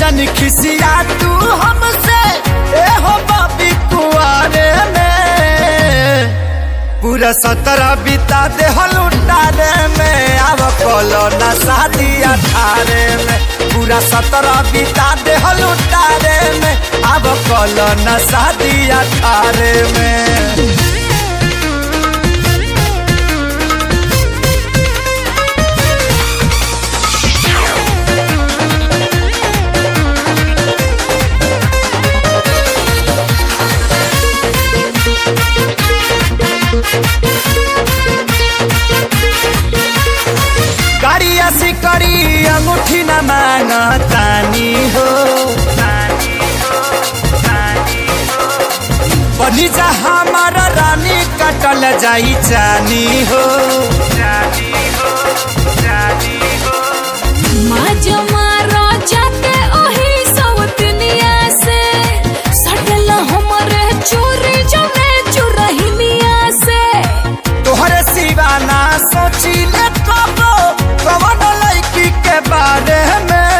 जन खिसिया तू हमसे ए हो बाबी कुआरे में पूरा सत्रह बिता दे हलुटारे में अब कलो न शादी अठारे में पूरा सत्रह बिता दे हलुटारे में अब कलो न शादी अठारे में गाड़ी ऐसी करी अंगूठी न मांगतानी हो बनी जा हमारा रानी कटल जाई जानी हो माजा मारा जाते ओही सवतनिया से सटल हमरे चोरी जमे चुरहिनिया से तोहरे सिवाना सोची ले कबो कवन लड़की के बारे में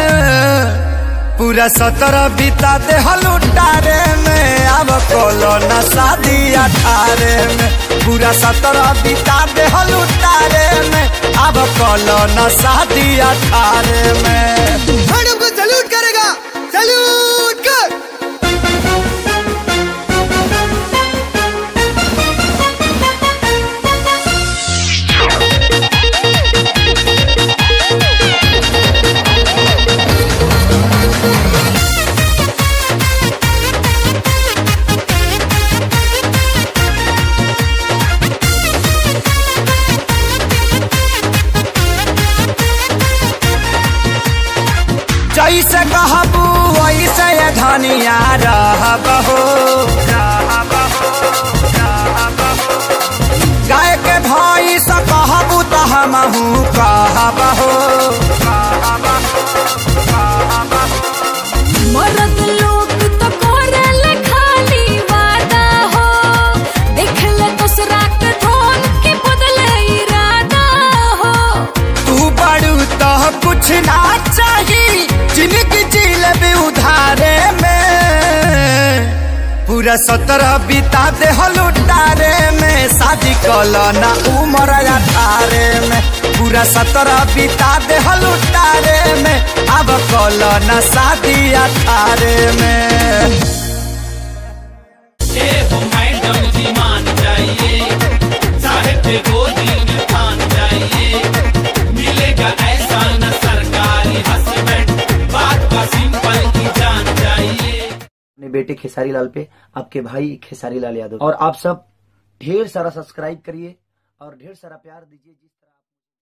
पूरा सत्रह बिता दे हलुटारे में अब कोलो न शादी अठारे में पूरा सत्रह बिता दे हलुटारे में अब कोलो न शादी अठारे में मैडम को सैल्यूट करेगा सैल्यूट कर जैसे कहबू वैसे ये धनिया रहबहो गाय के भाई से कहबू तो हमहू कहबहो मरद लोग तो कोरल खाली वादा हो देख ले दूसरा के ढोल के बदले इरादा हो तू बड़ू तो कुछ ना चाहिए जिंदगी जील भी उधारे में पूरा सत्रह बिता दे हलुटारे में शादी कलो ना उम्र अठारे में पूरा सत्रह बिता दे हलुटारे में अब कलो ना शादी अठारे में ए हो मैडम जी मान जाइए साहेब के गोदी में ठान जाइए मिलेगा ऐसा न सरकारी हस्बैंड बात का सिंपल की जान जाइए अपने बेटे खेसारी लाल पे आपके भाई खेसारी लाल यादव और आप सब ढेर सारा सब्सक्राइब करिए और ढेर सारा प्यार दीजिए जिस